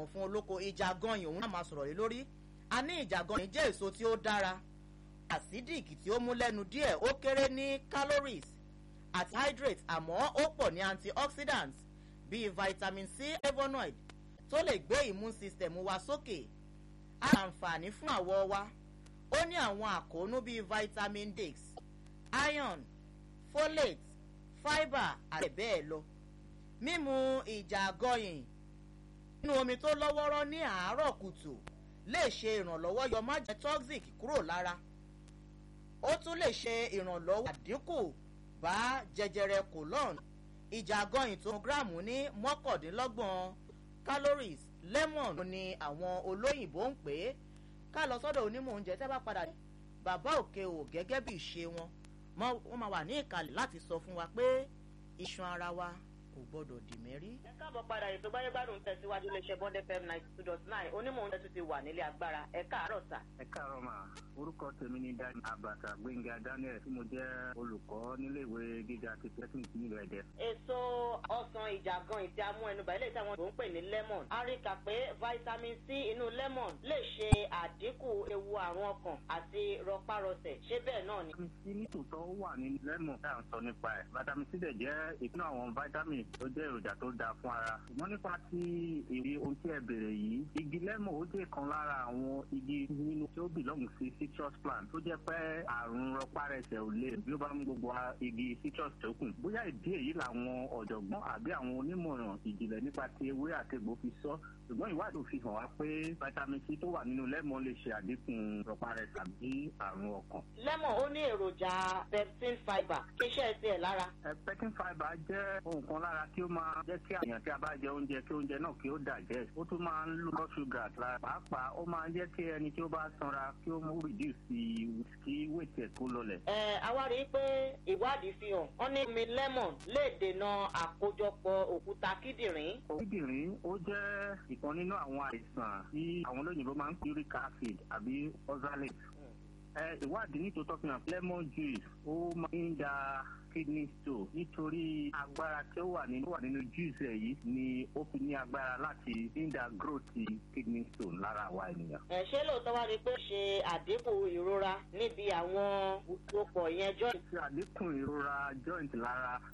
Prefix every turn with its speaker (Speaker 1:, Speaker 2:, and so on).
Speaker 1: fún olóko ìjàgọyìn òun náà máa sọ̀rọ̀ lé lórí a ní ìjàgọyìn jẹ́ èso tí ó dára acidic tí ó mú lẹ́nu díẹ̀ ó kéré ní calories àti hydrate àmọ́ ó pọ̀ ní antioxidants bíi vitamin c flavonoid tó lè gbé immune system wa sókè á àǹfààní fún àwọ̀ wa ó ní àwọn àkóónú bíi vitamin d iron folate fibre àti bẹ́ẹ̀ lọ mímu ìjàgọyìn nínú omi tó lọ́wọ́rọ́ ní àárọ̀ kùtù lè ṣe ìrànlọ́wọ́ yọ májẹ̀ toxic kúrò lára ó tún lè ṣe ìrànlọ́wọ́ àdínkù bá jẹjẹrẹ colon ìjàgọyìn tó gíráàmù ní mọ́kàndínlọ́gbọ̀n calories lemon ni àwọn olóyìnbó ń pè é ká lọ sọ́dọ̀ onímọ̀ oúnjẹ tẹ́ bá padà bàbá òkè o gẹ́gẹ́ bí ìṣe wọn wọ́n máa wà ní ìkàlẹ̀ láti sọ fún wa pé iṣan ara wa kò gbọdọ̀ dì mẹ́rí.
Speaker 2: ẹ káàbọ̀ padà ètò gbáyégbádùn tẹ̀síwájú iléeṣẹ́ bond fm ninety two dot nine onímọ̀ oúnjẹ tún ti wà nílé agbára ẹ káàárọ̀ sà.
Speaker 3: ẹ káàárọ̀ mà orúkọ tèmi ni daniel abata gbẹ̀ngà daniel tí mo jẹ́ olùkọ́ níléèwé gíga ti tẹ́sán ìpínlẹ̀ ẹ̀dẹ́.
Speaker 2: èso ọsàn ìjàgan ìtí amú ẹnubà ilé ìtàwọn tó ń pè ní lemon a rí kà pé vitamin c inú lemon lè ṣe àdínkù ewu àrùn ọkàn àti rọpárọsẹ̀ ṣé bẹ́ẹ̀ náà ni.
Speaker 3: vitamin c nítòótọ́ wà ní lemon tá à ń sọ nípa ẹ̀ vitamin c dẹ̀ jẹ́ ìpínlẹ̀ àwọn vitamin tó jẹ́ èròjà tó dáa fún ara. ṣùgbọ́n nípa ti èrè ohun tí ẹ bèrè yìí igi lemon ó jẹ́ kan lára àwọn igi nínú tí ó belong sí citrus plant tó jẹ́ pé àrùn rọpárẹsẹ̀ ò lè bí ó bá ń gbogbo igi citrus tó kù. bóyá ìdí èyí làwọn ọ̀jọ̀gbọ́n àbí àwọn onímọ̀ràn ìjìnlẹ̀ nípa ti ewé àtegbò fi sọ ṣùgbọ́n ìwádìí fi hàn wá pé vitamin c tó wà nínú lemon lè ṣe àdínkù rọpárẹsẹ̀ àbí àrùn ọkàn.
Speaker 2: lemon ó ní èròjà pepsin fibre kí iṣẹ́ tiẹ̀ lára.
Speaker 3: pepsin fibre jẹ́ ohun kan lára tí ó máa jẹ́ kí àyàn tí a bá jẹ oúnjẹ kí oúnjẹ náà kí ó digest ó tún máa ń lo blood sugar lára pàápàá ó máa ń jẹ́ kí ẹni tí ó bá sanra kí ó mú reduce kí weight ẹ̀ kó lọlẹ̀.
Speaker 2: ẹ àwa rí i pé ìwádìí fi hàn wọn ní omi lemon lè dènà àkójọpọ̀ òkúta kíndìnrín.
Speaker 3: kíndìnrín ó jẹ́ ìkan nínú àwọn àìsàn tí àwọn olóyìnbó máa ń pè uric acid àbí oxalate ìwádìí nítòótọ́ fi hàn lemon juice ó máa ń da kidney stone nítorí agbára tí ó wà nínú wà nínú juice ẹ̀ yìí ni ó fi ní agbára láti hinder growth kidney stone lára àwa ènìyàn.
Speaker 2: ẹ ṣé lóòótọ́ wá ni pé ṣe àdínkù ìrora níbi àwọn òpó yẹn joint.
Speaker 3: ṣe àdínkù ìrora joint lára